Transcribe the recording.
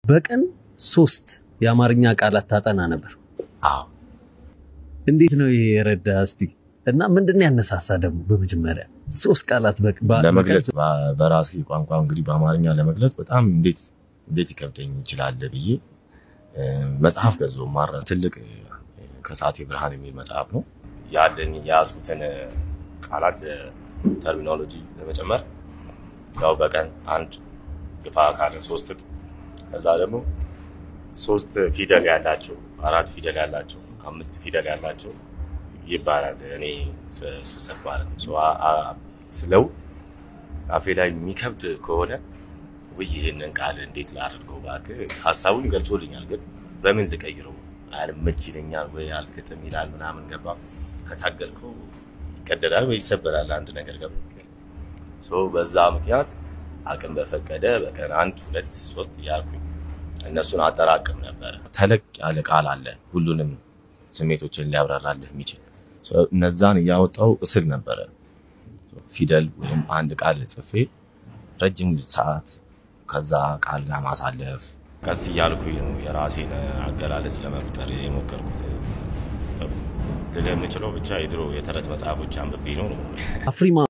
በቀን ሶስት የአማርኛ ቃላት ታጠና ነበር። አዎ እንዴት ነው ይሄ የረዳ እስቲ እና ምንድን ያነሳሳ ደግሞ በመጀመሪያ ሶስት ቃላት በ- በ- ለመግለጽ በቀን በ- በራሴ ቋንቋ እንግዲህ በአማርኛ ለመግለጽ በጣም እንዴት እንዴት ይከብደኝ ይችላል ብዬ እ፣ መጽሐፍ ገዛሁ። ማረ ትልቅ እ፣ ከሰዓቴ ብርሃን የሚል መጽሐፍ ነው ያለኝ የያዝኩትን እ፣ ቃላት እ፣ ተርሚኖሎጂ ለመጨመር ያው በቀን አንድ ግፋ ካለ ሶስት ከዛ ደግሞ ሶስት ፊደል ያላቸው አራት ፊደል ያላቸው አምስት ፊደል ያላቸው ይባላል። እኔ ስ- ስጽፍ ማለት ነው ሶ አ- አ- ስለው አፌ ላይ የሚከብድ ከሆነ ውይ ይህንን ቃል እንዴት ላድርገው እባክህ፣ ሀሳቡን ገልጾልኛል፣ ግን በምን ልቀይረው አልመች ይለኛል ወይ አልግጥም ይላል ምናምን ገባ ከታገልከው ይቀደዳል ወይ ይሰበራል አንድ ነገር ገባ ሶ በዛ ምክንያት አቅም በፈቀደ በቀን አንድ ሁለት ሶስት እያልኩኝ እነሱን አጠራቅም ነበረ። ተለቅ ያለ ቃል አለ ሁሉንም ስሜቶችን ሊያብራራልህ የሚችል ሶ እነዛን እያወጣው እስል ነበረ። ፊደል ወይም አንድ ቃል ጽፌ ረጅም ሰዓት ከዛ ቃል ጋር ማሳለፍ ቀስ እያልኩኝ ነው የራሴን አገላለጽ ለመፍጠር የሞከርኩት። ልልህ የምችለው ብቻ የድሮ የተረት መጽሐፎች አንብቤ ነው ነው አፍሪማ